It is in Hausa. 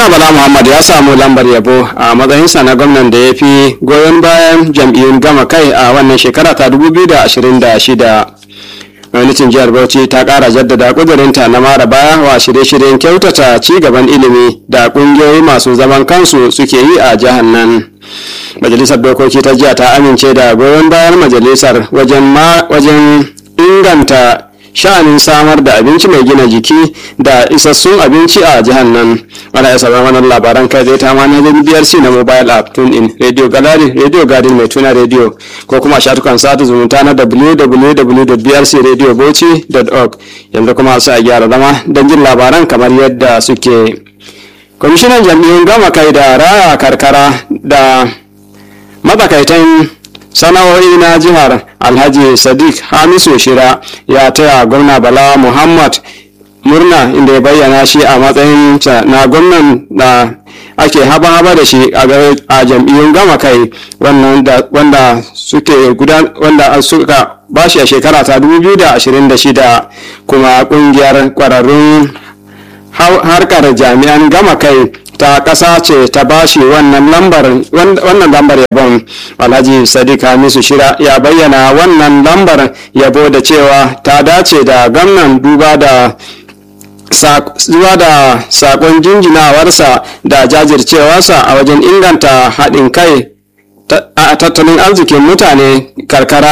gwamna bala muhammad ya samu lambar yabo a matsayinsa na gwamnan da ya fi goyon bayan jam'iyyun gama kai a wannan shekara ta 2026 gwamnatin jihar bauchi ta kara jaddada kudurinta na mara baya wa shirye-shiryen kyautata ci gaban ilimi da kungiyoyi masu zaman kansu suke yi a jihar nan majalisar dokoki ta jiya ta amince da goyon bayan majalisar wajen inganta sha'anin samar da abinci mai gina jiki da isassun abinci a jihar nan ana iya sauraron wannan labaran kai zai ta manhajin BRC na mobile app tune in radio gallery radio garden mai tuna radio ko kuma shatukan sata zumunta na www.brcradiobauchi.org yanzu kuma sai a gyara zama don jin labaran kamar yadda suke kwamishinan jam'iyyun gama kai da raya karkara da matsakaitan sana'o'i na jihar alhaji sadiq hamisu shira ya taya gwamna bala muhammad murna inda ya bayyana shi a matsayin na gwamnan da ake haba-haba da shi a jam'iyyun gama kai wanda suke gudan wanda suka bashi a shekara ta 2026 kuma kungiyar kwararrun harkar jami'an gama kai ta ƙasa ce ta bashi wannan lambar wannan lambar yabon alhaji sadiq hamisu shira ya bayyana wannan lambar yabo da cewa ta dace da gwamnan duba da zuwa da sakon jinjinawarsa da jajircewarsa a wajen inganta haɗin kai a tattalin arzikin mutane karkara